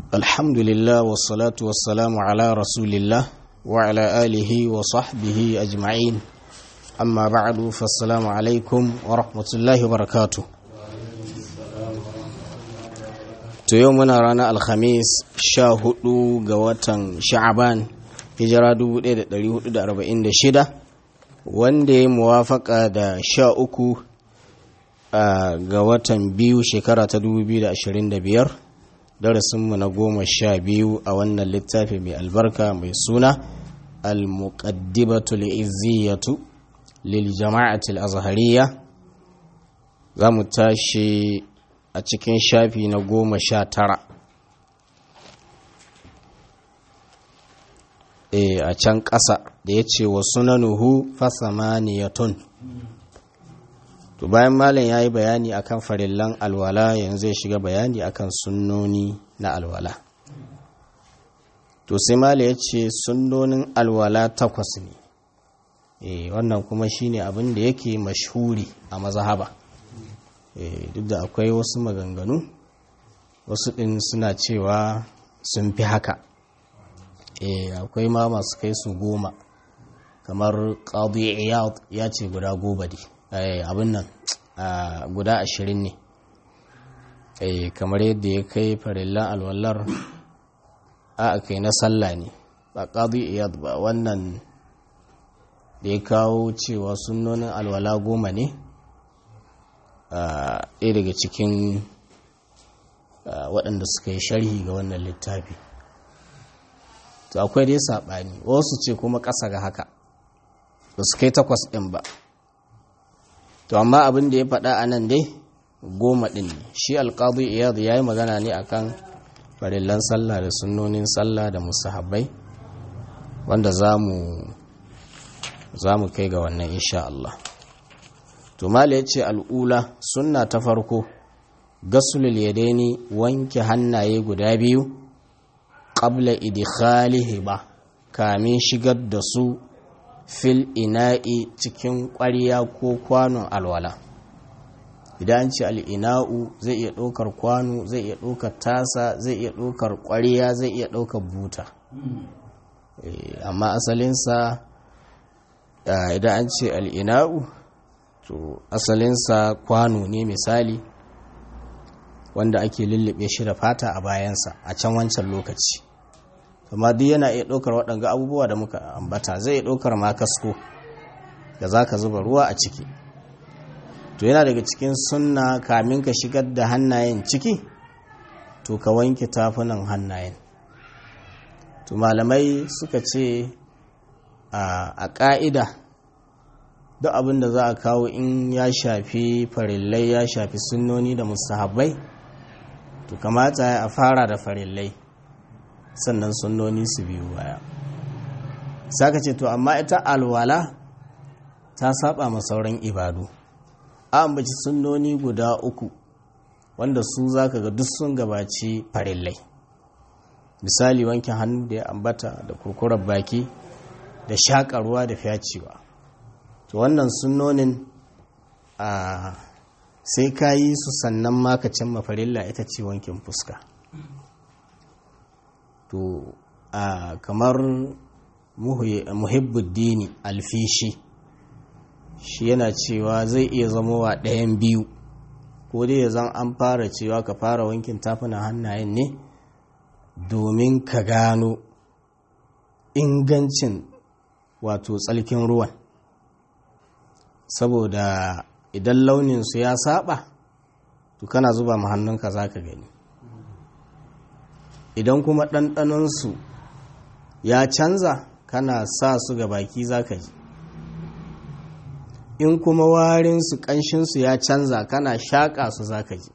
الحمد لله والصلاة والسلام على رسول الله وعلى آله وصحبه أجمعين أما بعد فالسلام عليكم ورحمة الله وبركاته to yau muna ranar alhamis sha hudu ga watan sha'aban hijira 1446 wanda ya muwafaka da sha uku ga watan biyu shekara ta 2025 darasinmu na goma sha biyu a wannan littafi mai albarka mai suna al-muqaddimatul izziyatu lil jama'atul azhariya za mu tashi a cikin shafi na goma sha tara e a can ƙasa da ya ce wa sunanuhu fasamaniyatun to bayan malam ya yi bayani akan farillan alwala yanzu ya shiga bayani akan sunnoni na alwala to sai malam ya ce sunnonin alwala takwas ne e wannan kuma shine abin da yake mashhuri a mazhaba duk da akwai wasu maganganu wasu ɗin suna cewa sun fi haka akwai ma masu kai su goma kamar ƙadu ya ce guda goma ne abin nan guda ashirin ne kamar yadda ya kai farillan alwallar a kai na sallah ne ba ƙadu iyad ba wannan da ya kawo cewa sunonin alwala goma ne ɗaya daga cikin waɗanda suka yi sharhi ga wannan littafi to akwai dai saɓani wasu ce kuma ƙasa ga haka ba su kai takwas ɗin ba to amma abin da ya faɗa a nan dai goma ɗin ne shi alƙadu iyadu ya yi magana ne akan farillan sallah da sunnonin sallah da musahabbai wanda za mu kai ga wannan insha Allah to mala ya ce al'ula sunna ta farko gasulul yadaini wanke hannaye guda biyu ƙabla idkhalihi ba kamin shigar da su fil ina'i cikin ƙwarya ko kwanon alwala idan an ce al'ina'u zai iya ɗaukar kwano zai iya ɗaukar tasa zai iya ɗaukar ƙwarya zai iya ɗaukar buta amma asalinsa idan an ce al'ina'u to asalinsa kwano ne misali wanda ake lullube shi da fata a bayansa a can wancan lokaci amma duk yana iya ɗaukar waɗanga abubuwa da muka ambata zai iya ɗaukar makasko da za ka zuba ruwa a ciki to yana daga cikin sunna kamin ka shigar da hannayen ciki to ka wanke tafunan hannayen to malamai suka ce a ƙa'ida duk abin da za a kawo in ya shafi farillai ya shafi sunnoni da mustahabbai to kamata a fara da farillai sannan sunnoni su biyu baya saka ce to amma ita alwala ta saba ma sauran ibadu a ambaci sunnoni guda uku wanda su zaka ga duk sun gabaci farillai misali wanke hannu da ya ambata da kurkurar baki da shaƙarwa da fyacewa to wannan sunnonin a sai ka yi su sannan makacin mafarilla ita ce wankin fuska to a kamar muhibbuddini alfishi shi yana cewa zai iya zamowa ɗayan biyu ko dai zan an fara cewa ka fara wankin tafuna hannayen ne domin ka gano ingancin wato tsalkin ruwan saboda idan launinsu ya saba to kana zuba ma hannunka za ka gani idan kuma ɗanɗanonsu ya canza kana sa su ga baki za ka ji in kuma warinsu ƙanshinsu ya canza kana shaƙa su za ka ji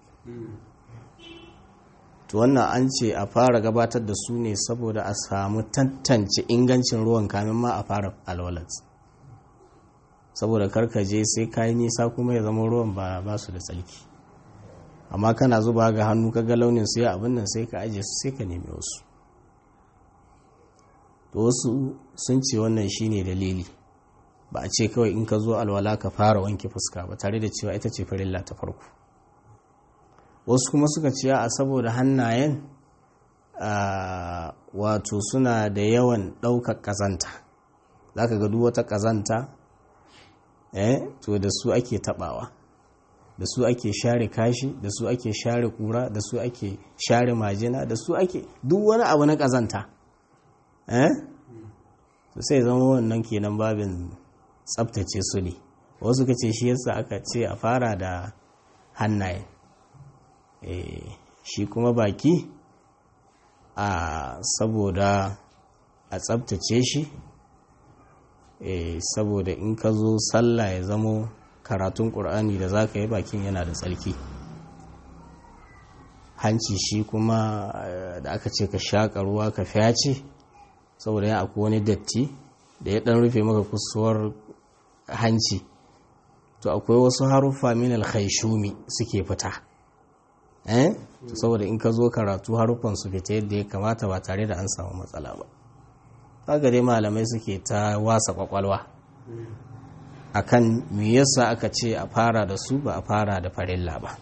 to wannan an ce a fara gabatar da su ne saboda a samu tantance ingancin ruwan kamin ma a fara alwalat saboda karkaje sai kayi nisa kuma ya zama ruwan ba ba su da tsalki amma kana zuba ga hannu kaga launin su ya abin nan sai ka aje su sai ka nemi wasu to wasu sun ce wannan shine dalili ba a ce kawai in ka zo alwala ka fara wanke fuska ba tare da cewa ita ce farilla ta farko wasu kuma suka ce a saboda hannayen wato suna da yawan ɗaukar ƙazanta za ka ga wata ƙazanta eh to da su ake taɓawa da su ake share kashi da su ake share kura da su ake share majina da su ake duk wani abu na ƙazanta eh to sai zama wannan kenan babin tsabtace su ne wasu ka ce shi yasa aka ce a fara da hannaye shi kuma baki a saboda a tsabtace shi saboda in ka zo sallah ya zamo karatun ƙur'ani da za ka yi bakin yana da tsarki hanci shi kuma da aka ce ka shaƙa ruwa ka fyace saboda ya akwai wani datti da ya ɗan rufe maka kusuwar hanci to akwai wasu haruffa min alkhaishumi suke fita eh saboda in ka zo karatu haruffan su fita yadda ya kamata ba tare da an samu matsala ba haka dai malamai suke ta wasa kwakwalwa akan me yasa aka ce a fara da su ba a fara da farilla ba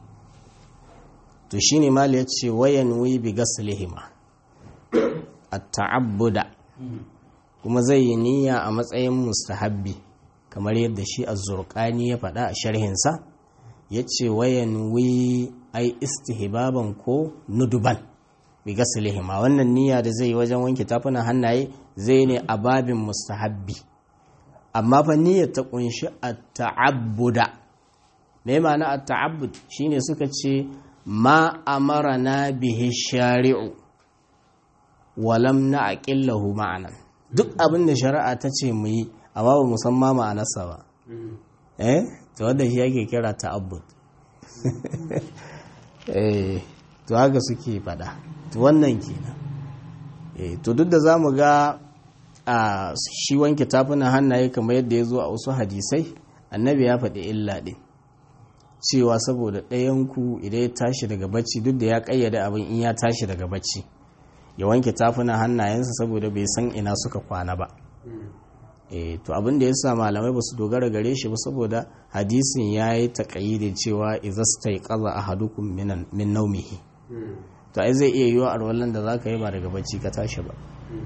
to shine mali ya ce wayan wi bi gaslihima at-ta'abbuda kuma zai yi niyya a matsayin mustahabbi kamar yadda shi az-zurqani ya faɗa a sharhinsa yace wayan wi ai istihbaban ko nuduban bi gaslihima wannan niyya da zai yi wajen wanke tafunan hannaye zai ne a babin mustahabbi amma fa niyyar ta kunshi at-ta'abbuda me ma'ana at-ta'abbud shine suka ce ma amarana bihi shari'u walam na'qillahu ma'anan duk abin da shari'a ta ce mu yi amma ba musamman ma'anarsa ba eh to wanda shi yake kira ta'abbud eh to haka suke fada to wannan kenan eh to duk da zamu ga a shi wanke tafunan hannaye kamar yadda ya zo a wasu hadisai annabi ya faɗi illa ɗin cewa saboda ɗayanku idan ya tashi daga bacci duk da ya ƙayyade abin in ya tashi daga bacci ya wanke tafunan hannayensa saboda bai san ina suka kwana ba e, to abin da ya sa malamai ba su dogara gare shi ba saboda hadisin ya yi taƙayyide cewa izasta ya ƙaza a hadukun min naumihi to ai zai iya yiwa arwallon da za ka yi ba daga bacci ka tashi ba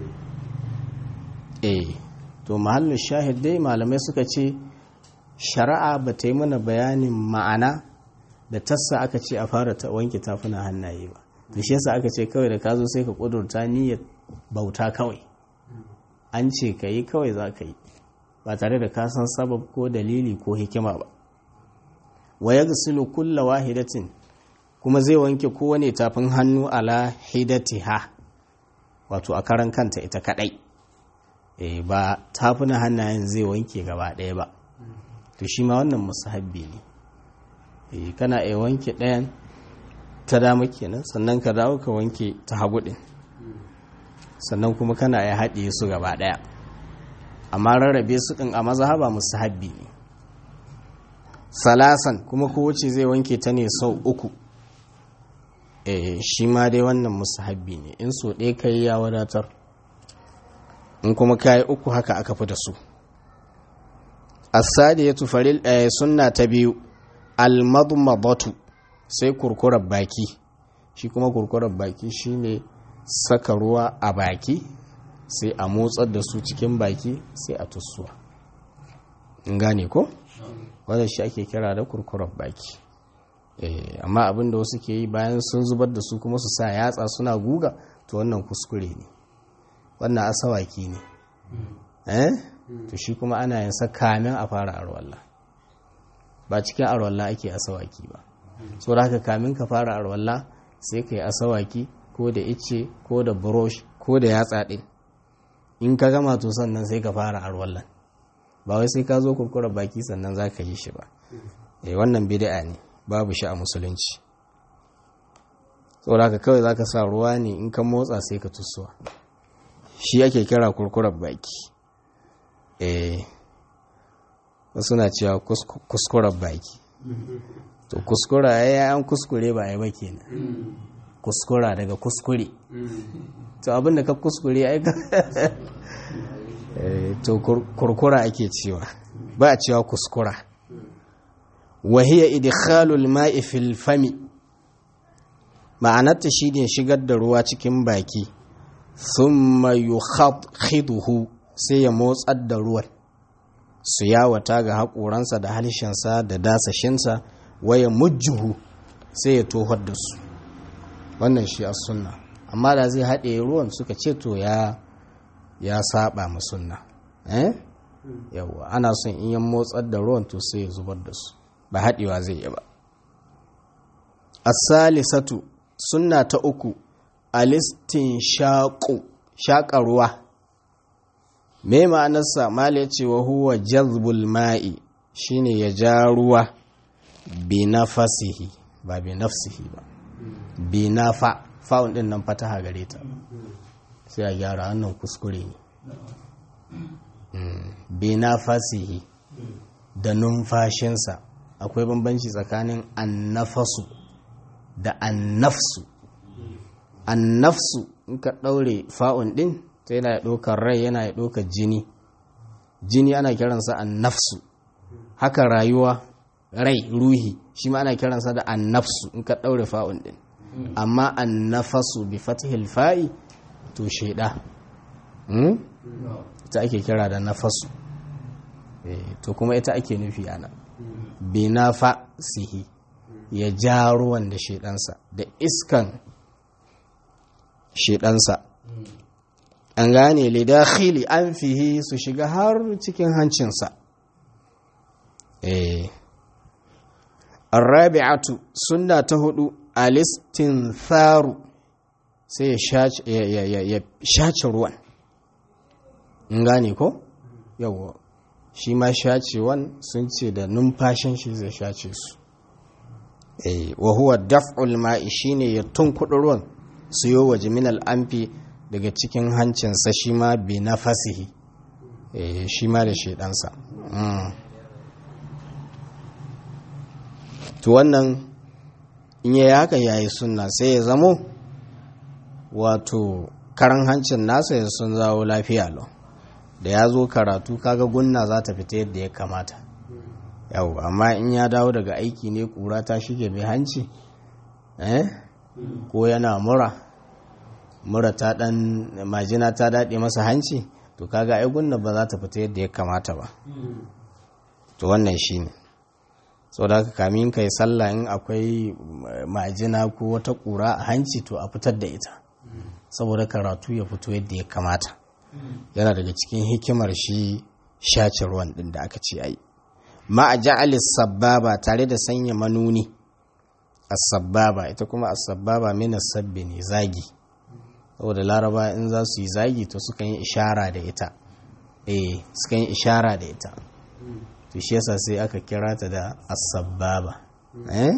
eh to mahallin shahid dai malamai suka ce shari'a ba ta yi mana bayanin ma'ana da tassa aka ce a fara ta wanke tafuna hannaye ba to shi yasa aka ce kawai da ka zo sai ka kudurta niyyar bauta kawai an ce ka yi kawai za ka yi ba tare da ka san sabab ko dalili ko hikima ba wa yaghsilu kulla wahidatin kuma zai wanke kowane tafin hannu ala hidatiha wato a karan kanta ita kadai e, ba tafuna hannayen zai wanke gaba ɗaya ba to shi ma wannan musahabbi ne e, kana iya wanke ɗayan ta dama kenan sannan ka dawo ka wanke ta hagu ɗin sannan kuma kana iya haɗe su gaba ɗaya amma rarrabe su ɗin a mazhaba musahabbi ne salasan kuma kowace zai wanke ta ne sau uku e, shi ma dai wannan musahabbi ne in so ɗaya kai ya wadatar in kuma kayi uku haka aka fi da su asadi ya tufaril sunna ta biyu almadmadatu sai kurkurar baki shi kuma kurkurar baki shine saka ruwa a baki sai a motsar da su cikin baki sai a tussuwa in gane ko wadda shi ake kira da kurkurar baki amma abin da wasu ke yi bayan sun zubar da su kuma su sa yatsa suna guga to wannan kuskure ne wannan asawaki ne eh to shi kuma ana yin sa kamin a fara arwalla ba cikin arwalla ake asawaki ba so da haka kamin ka fara arwalla sai ka yi asawaki ko da ice ko da brush ko da yatsa ɗin in ka gama to sannan sai ka fara arwallan ba wai sai ka zo kurkura baki sannan za ka yi shi ba eh wannan bid'a ne babu shi a musulunci saboda haka kawai za ka sa ruwa ne in ka motsa sai ka tusuwa shi ake kira kurkurar baki eh wasu na cewa kuskurar baki to kuskura ya yi an kuskure ba ya ba kenan kuskura daga kuskure to abinda ka kuskure ai to kurkura ake cewa ba a cewa kuskura وهي إدخال الماء في الفم ma'anarta shi ne shigar da ruwa cikin baki thumma yukhiduhu sai ya motsar da ruwan su yawata ga haƙoransa da halishinsa da dasashinsa waya mujjuhu sai ya tohar da su wannan shi a sunna amma da zai haɗe ruwan suka ce to ya ya saba ma sunna eh yawa ana son in yan motsar da ruwan to sai ya zubar da su ba haɗewa zai yi ba as-salisatu sunna ta uku alistin shaƙo shaƙa ruwa me ma'anarsa mala ce wa huwa jazbul ma'i shine ya ja ruwa bi nafasihi ba bi nafsihi ba bi nafa fa'un din nan fataha gare ta sai a gyara wannan kuskure ne bi nafasihi da numfashinsa akwai bambanci tsakanin annafasu da annafsu annafsu in ka ɗaure fa'un ɗin ta yana ya ɗaukar rai yana ya ɗaukar jini jini ana kiransa annafsu haka rayuwa rai ruhi shi ma ana kiransa da annafsu in ka ɗaure fa'un ɗin amma annafasu bi fatihil fa'i to shaida ita ake kira da nafasu to kuma ita ake nufi ana bi nafa sihi ya ja ruwan da shaidansa da iskan shaidansa an gane lidakhili an fihi su shiga har cikin hancinsa eh arrabi'atu sunna ta hudu alistinsaru sai ya shace ruwan in gane ko yawa shi ma shacewan sun ce da numfashin shi zai shace su eh wa huwa daf'ul ma'i shine ya tunkuɗa ruwan su yi waje min al'amfi daga cikin hancinsa shi ma bi na fasihi shi ma da shaidansa to wannan in yi haka yayi sunna sai ya zamo wato karan hancin nasa ya sun zawo lafiya lau da ya zo karatu kaga gunna za ta fita yadda ya kamata yau amma in ya dawo daga aiki ne kura ta shige mai hanci eh ko yana mura mura ta dan majina ta daɗe masa hanci to kaga ai gunna ba za ta fita yadda ya kamata ba to wannan shine so da haka kamin kai sallah in akwai majina ko wata ƙura a hanci to a fitar da ita saboda karatu ya fito yadda ya kamata yana daga cikin hikimar shi shace ruwan din da aka ce ai ma a ja'alis sababa tare da sanya manuni as-sababa ita kuma as-sababa min as-sabbi ne zagi saboda laraba in za su yi zagi to sukan yi ishara da ita eh sukan yi ishara da ita to shi yasa sai aka kira ta da as-sababa eh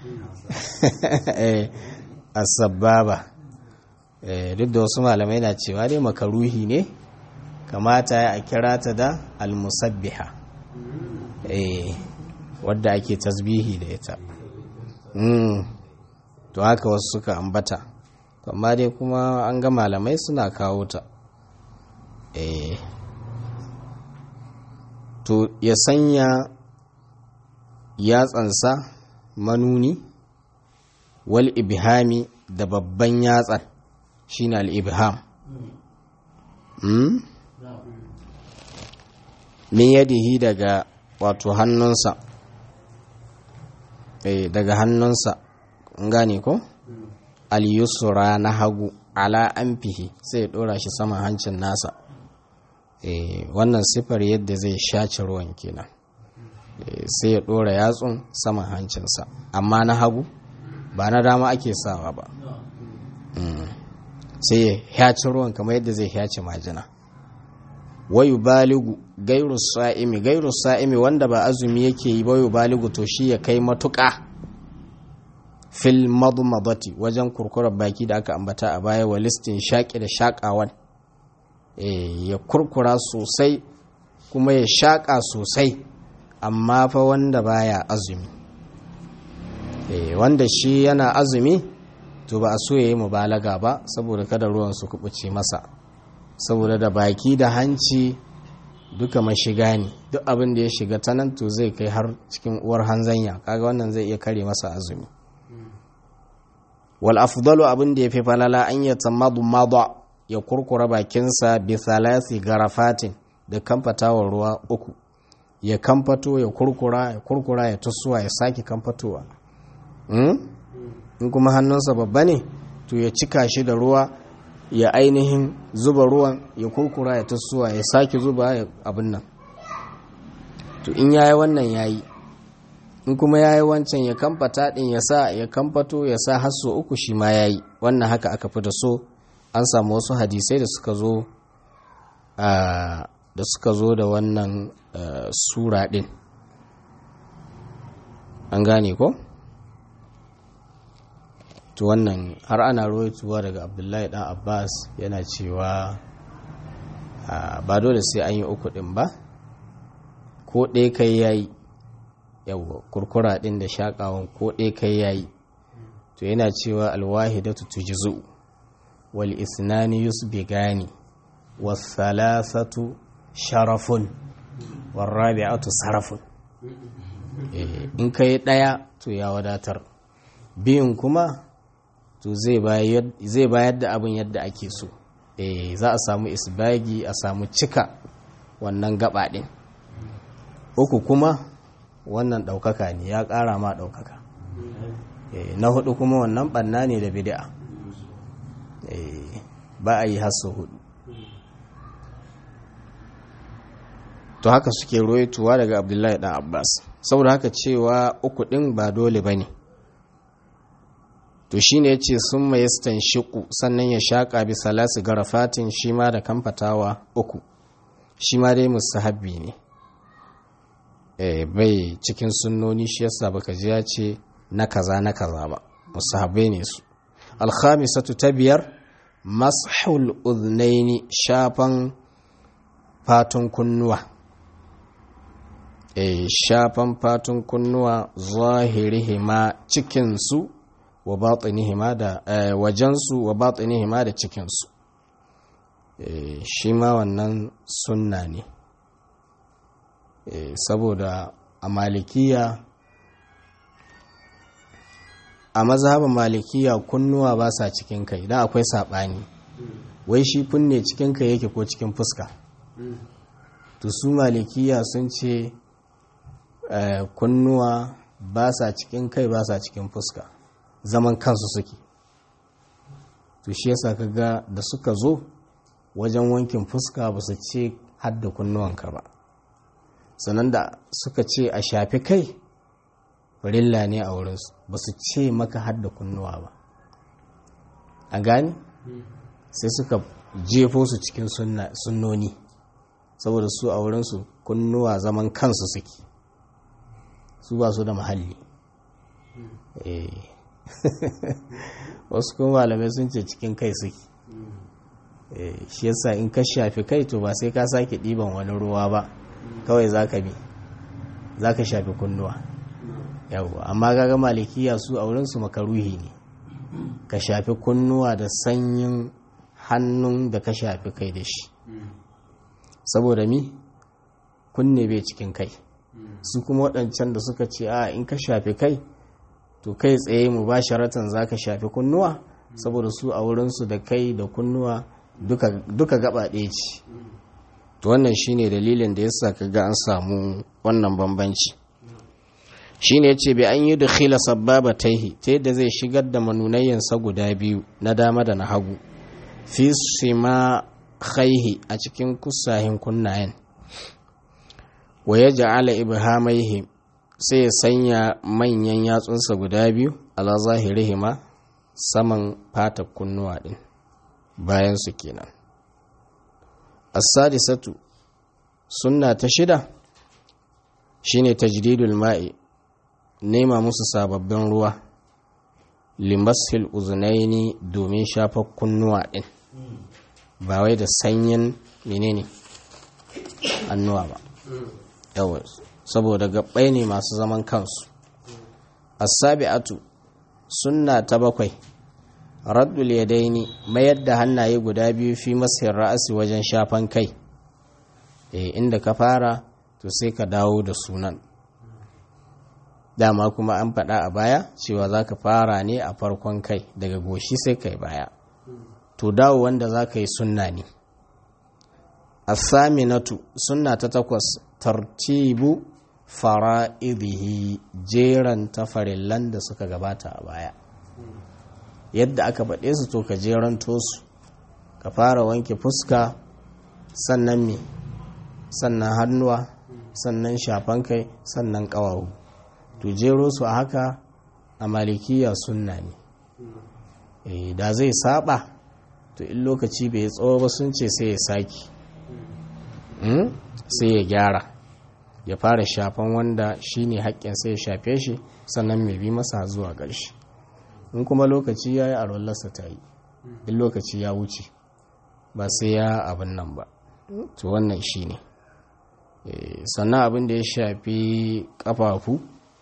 eh as-sababa eh duk da wasu malamai na cewa dai makaruhi ne kamata ya kira ta da al-musabbiha eh wadda ake tasbihi da ita mm to haka wasu suka ambata amma dai kuma an ga malamai suna kawo ta eh to ya sanya yatsansa manuni wal ibhami da babban yatsan shine al ibham mm? min yadihi daga wato hannunsa eh daga hannunsa gane ko al yusra na hagu ala anfihi sai ya dora shi saman hancin nasa wannan sifar yadda zai shaci ruwan kenan sai ya ɗora yatsun saman hancinsa amma na hagu ba na dama ake sawa ba sai ya hyaci ruwan kamar yadda zai hyaci majina wayu baligu gairu sa'imi gairu sa'imi wanda ba azumi yake yi wayu baligu to shi ya kai matuƙa fil madmadati wajen kurkurar baki da aka ambata a baya wa listin shaƙi da shaƙawan ya kurkura sosai kuma ya shaƙa sosai amma fa wanda baya azumi wanda shi yana azumi to ba a so ya yi mubalaga ba saboda kada ruwan su kubuce masa saboda da baki da hanci duka mashiga ne duk abin da ya shiga ta nan to zai kai har cikin uwar hanzanya kaga wannan zai iya kare masa azumi wal afdalu abin da yafi falala an ya tamadu madha ya kurkura bakinsa bi thalathi garafatin da kamfatawar ruwa uku ya kamfato ya kurkura ya kurkura ya tusuwa ya sake kamfatowa in kuma hannunsa babba ne to ya cika shi da ruwa ya ainihin zuba ruwan ya kurkura ya tusuwa ya sake zuba ya abin nan to in yayi wannan yayi in kuma yayi wancan ya kamfata din ya sa ya kamfato ya sa hasso uku shi ma yayi wannan haka aka fi da so an samu wasu hadisai da suka zo da suka zo da wannan sura din an gane ko to wannan har ana roituwa daga abdullahi dan abbas yana cewa ba dole sai an yi uku din ba ko ɗaya kai yayi yawa kurkura din da shakawan ko ɗaya kai yayi to yana cewa alwahidatu tujzu wal isnani yusbigani was salasatu sharafun war rabi'atu sarafun in kai ɗaya to ya wadatar biyun kuma to zai bayar da abin yadda ake so eh za a samu isbagi a samu cika wannan gaba ɗin uku kuma wannan ɗaukaka ne ya ƙara ma ɗaukaka na hudu kuma wannan ɓanna ne da bid'a ba a yi hasso hudu to haka suke roituwa daga abdullahi dan abbas saboda haka cewa uku ɗin ba dole ba ne to shi ne ya ce sun mai shiku sannan ya shaƙa bi salasi garafatin shi ma da kamfatawa uku shi ma dai musahabbi ne bai cikin sunnoni shi yasa baka ji ya ce na kaza na kaza ba musahabbai ne su alkhamisatu ta biyar mashul uznaini shafan fatun kunnuwa shafan fatun kunnuwa zahirihima cikinsu wa batinihima da wajensu wa batinihima da cikinsu shi ma wannan sunna ne saboda a malikiya a mazhabin malikiya kunnuwa ba sa cikin kai idan akwai saɓani wai shi kunne cikin kai yake ko cikin fuska to su malikiya sun ce kunnuwa ba sa cikin kai ba sa cikin fuska zaman kansu suke to shi yasa kaga da suka zo wajen wankin fuska ba su ce hadda kunnuwanka ba sannan da suka ce a shafi kai farilla ne a wurinsu ba su ce maka hadda kunnuwa ba a gani sai suka jefo su cikin sunnoni saboda su a wurinsu kunnuwa zaman kansu suke su ba su da mahalli wasu kuma malamai sun ce cikin kai suke shi yasa in ka shafi kai to ba sai ka sake ɗiban wani ruwa ba kawai za ka bi za ka shafi kunnuwa yawwa amma gaga malikiya su a wurinsu makaruhi ne ka shafi kunnuwa da sanyin hannun da ka shafi kai da shi saboda mi kunne bai cikin kai su kuma waɗancan da suka ce a in ka shafi kai to kai tsaye mu ba sharatan za ka shafi kunnuwa saboda su a wurinsu da kai da kunnuwa duka gaba ɗaya ce to wannan shine dalilin da yasa kaga an samu wannan bambanci shine yace bai an yi da khila sababa taihi ta yadda zai shigar da manunayyansa guda biyu na dama da na hagu fi sima khaihi a cikin kusahin kunnayen wa ya ja'ala ibhamaihi sai ya sanya manyan yatsunsa guda biyu ala zahirihima saman fata kunnuwa din bayan su kenan as-sadisatu sunna ta shida shine tajdidul ma'i nema musu sababbin ruwa limasil uzunaini domin shafa kunnuwa din ba wai da sanyin menene annuwa ba yawa saboda gabbai ne masu zaman kansu as-sabi'atu sunna ta bakwai raddul yadaini mayar da hannaye guda biyu fi masir ra'asi wajen shafan kai e inda ka fara to sai ka dawo da sunan dama kuma an faɗa a baya cewa za ka fara ne a farkon kai daga goshi sai kai baya to dawo wanda za ka yi sunna ne asaminatu sunna ta takwas tartibu fara'idihi jeran tafarillan da suka gabata a baya yadda aka faɗe su to ka jeranto su ka fara wanke fuska sannan me sannan hannuwa sannan shafan kai sannan ƙawawu to jero su a haka a malikiya sunna ne e, da zai saba to in lokaci bai tsawo ba sun ce sai ya saki sai ya gyara ya fara shafan wanda shi ne haƙƙin sai ya shafe shi sannan mai bi masa zuwa ƙarshe in kuma lokaci ya yi a rollarsa ta yi in lokaci ya wuce ba sai ya abin nan ba to wannan shi ne sannan abin da ya shafi ƙafafu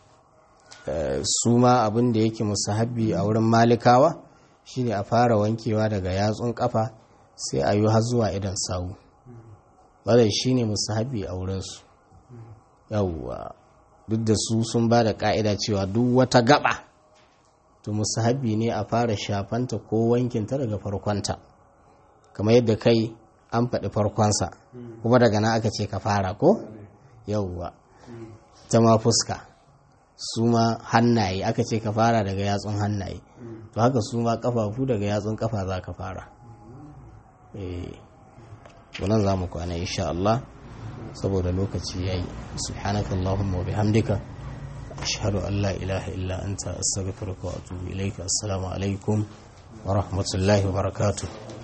su ma abin da yake musahabi a wurin malikawa shine a fara wankewa daga yatsun kafa sai a yi har zuwa idan sawu wadda shine musahabi a wurinsu yawwa duk da su sun ba da ka'ida cewa duk wata gaba to musahabi ne a fara shafanta ko wankinta daga farkonta kamar yadda kai an faɗi farkonsa kuma daga nan aka ce ka fara ko yawwa ta ma fuska su ma hannaye aka ce ka fara daga yatsun hannaye to haka su ma kafafu daga yatsun kafa za ka fara eh wannan za mu kwana insha Allah saboda lokaci yayi subhanaka allahumma wa bihamdika ashhadu an la ilaha illa anta astaghfiruka wa atubu ilaika assalamu alaikum wa rahmatullahi wa barakatuh